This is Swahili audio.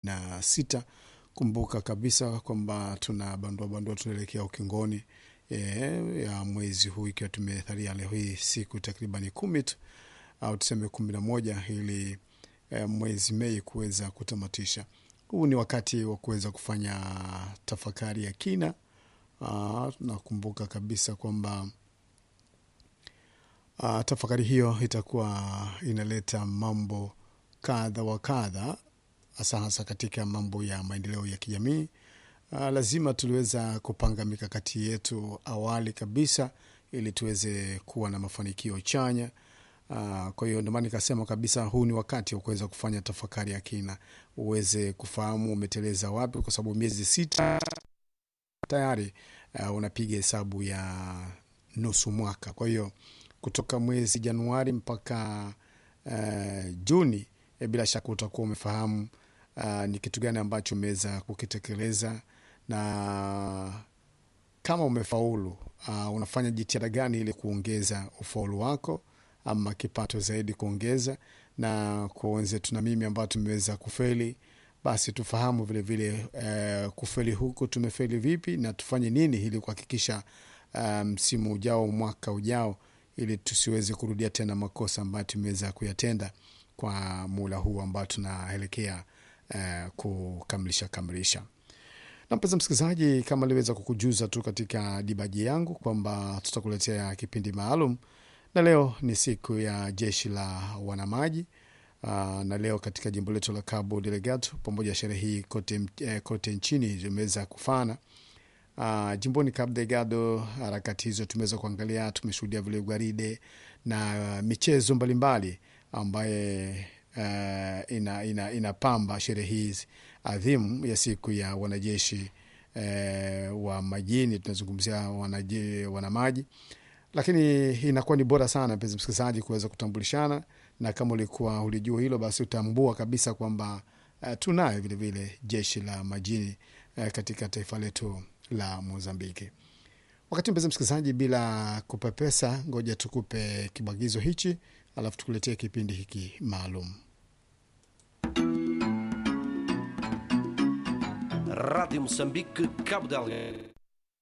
na sita. Kumbuka kabisa kwamba tuna bandua bandua, tunaelekea ukingoni e, ya mwezi huu, ikiwa tumethalia leo hii siku takribani kumi tu au tuseme kumi na moja ili e, mwezi Mei kuweza kutamatisha. Huu ni wakati wa kuweza kufanya tafakari ya kina. Nakumbuka kabisa kwamba Uh, tafakari hiyo itakuwa inaleta mambo kadha wa kadha, hasa hasa katika mambo ya maendeleo ya kijamii. Uh, lazima tuliweza kupanga mikakati yetu awali kabisa ili tuweze kuwa na mafanikio chanya. Uh, kwa hiyo ndio maana nikasema kabisa huu ni wakati wa kuweza kufanya tafakari ya kina, uweze kufahamu umeteleza wapi, kwa sababu miezi sita tayari uh, unapiga hesabu ya nusu mwaka. Kwa hiyo kutoka mwezi Januari mpaka uh, Juni e, bila shaka utakuwa umefahamu uh, ni kitu gani ambacho umeweza kukitekeleza na kama umefaulu uh, unafanya jitihada gani ili kuongeza ufaulu wako ama kipato zaidi kuongeza. Na kwa wenzetu na mimi ambao tumeweza kufeli, basi tufahamu vilevile vile, uh, kufeli huku tumefeli vipi na tufanye nini ili kuhakikisha msimu um, ujao mwaka ujao ili tusiweze kurudia tena makosa ambayo tumeweza kuyatenda kwa muda huu ambao tunaelekea uh, kukamilisha kamilisha. Na mpenzi msikilizaji, kama aliweza kukujuza tu katika dibaji yangu kwamba tutakuletea kipindi maalum, na leo ni siku ya jeshi la wanamaji uh, na leo katika jimbo letu la Cabo Delgado pamoja sherehe hii kote, eh, kote nchini zimeweza kufana Uh, jimboni Cabo Delgado harakati hizo tumeweza kuangalia, tumeshuhudia vile gwaride na uh, michezo mbalimbali ambaye uh, ina, ina, inapamba sherehe hizi adhimu ya siku ya wanajeshi uh, wa majini. Tunazungumzia wanaje, wanamaji, lakini inakuwa ni bora sana mpenzi msikilizaji kuweza kutambulishana, na kama ulikuwa ulijua hilo, basi utambua kabisa kwamba uh, tunayo vilevile jeshi la majini uh, katika taifa letu la Mozambiki. Wakati mpenzi msikilizaji, bila kupepesa, ngoja tukupe kibwagizo hichi, alafu tukuletee kipindi hiki maalum. Rádio Moçambique, Cabo Delgado.